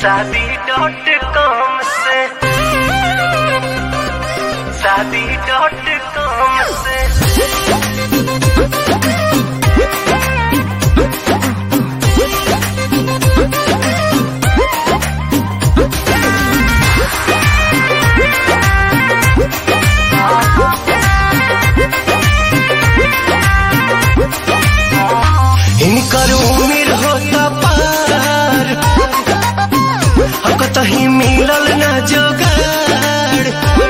शादी dot com से शादी डॉट कॉम से इनकर उम्र होता पार हम कतही मिलल न जोगाड़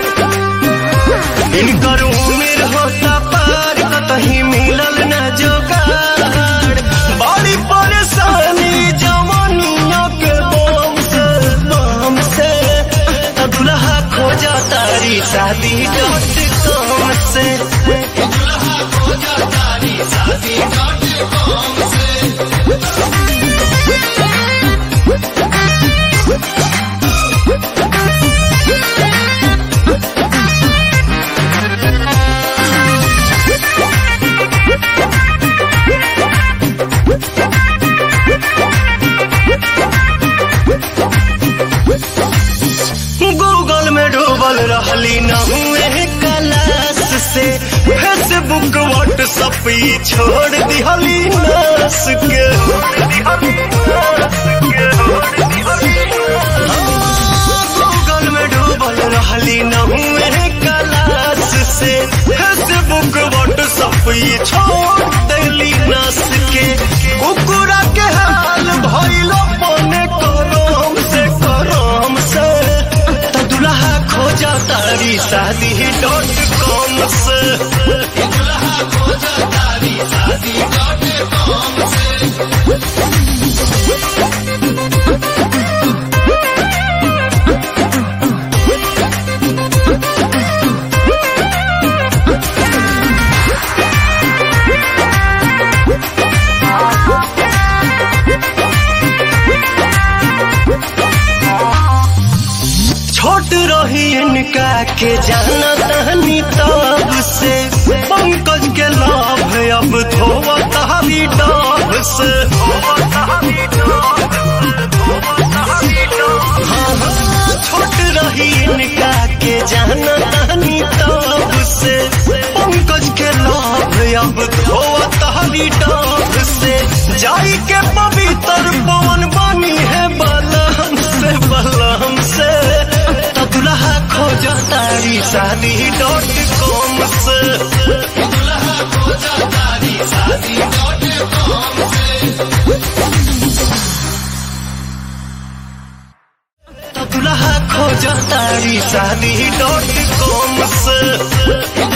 इनकर उम्र होता पार कतही मिलल न जोगाड़ बड़ी परेशानी जवानिया के बम से बम से त दुल्हा खोजा तारी शादी डॉट कॉम से गूगल में डूबल रहली न हुए क्लास से फेसबुक व्हाट्सअप ई छोड़ दिहली नस के गूगल में डूबल रहली न हुए क्लास से फेसबुक व्हाट्सअप ई छोड़ दिहली नस के कुकुरा के हाल भइलो पने करम से करम से त दुल्हा खोजा तारी शादी डॉट कॉम से छोट रही इनका के जाना तहनी तब से पंकज के लाभ अब धोवा तहरी डाब से हाँ, हाँ, छोट रही इनका के जाना तहनी तब से पंकज के लाभ अब धोवा तहरी डाब से जाई के पवित्र पवन बनी है बलम से बलम से त दुल्हा खोजा तारी शादी डॉट कॉम से त दुल्हा खोजा तारी शादी डॉट कॉम से